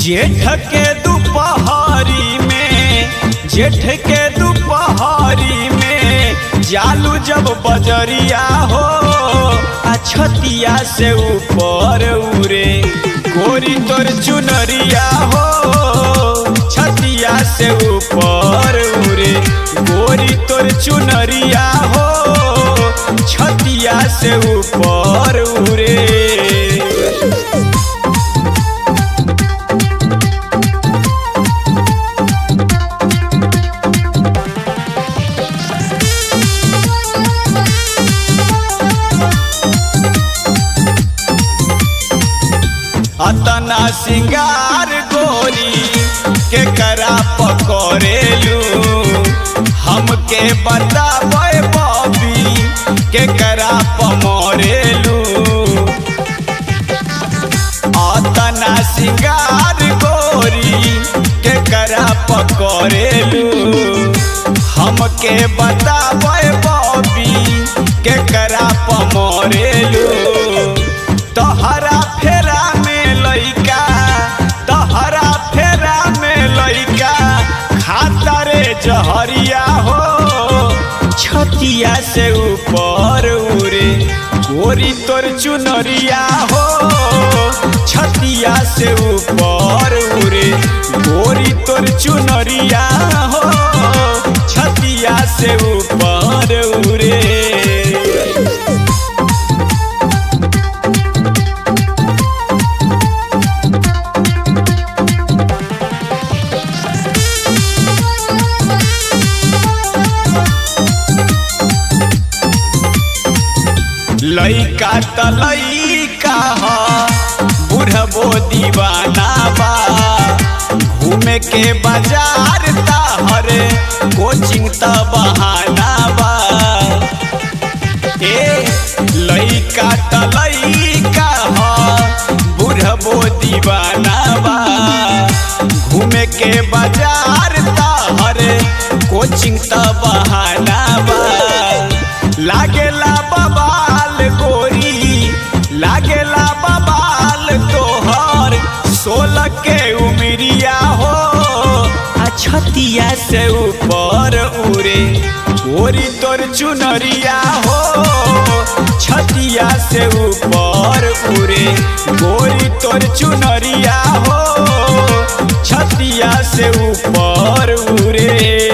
जेठ के दुपहरी में जेठ के दुपहरी में जालू जब बजरिया हो आ छतिया से ऊपर उरे गोरी तोर चुनरिया हो छतिया से ऊपर उरे गोरी तोर चुनरिया हो छतिया से ऊपर उरे अतना सिंगार गोरी के करा पकड़ेलू हमके बताबे बबी के करा पमरेलू अतना सिंगार गोरी के करा पकड़ेलू हमके बताबे बबी के करा पमरेलू तहरा फेरा में लइका तहरा फेरा में लइका खाता रे जहरिया हो छतिया से ऊपर उरे गोरी तोर चुनरिया हो छतिया से ऊपर उरे गोरी तोर चुनरिया हो छतिया से ऊपर उरे लइका त लइका ह बुढ़बो दीवाना बा घूमे के बाजार हरे कोचिंग त बहाना बा ए लइका त लइका ह बुढ़बो दीवाना बा घूमे के बाजार हरे कोचिंग त बहाना बा लागेला बबाल गोरी लागेला बबाल तोहर सोलह के उमरिया हो आ छतिया से ऊपर उरे गोरी तोर चुनरिया हो छतिया से ऊपर उरे गोरी तोर चुनरिया हो छतिया से ऊपर उरे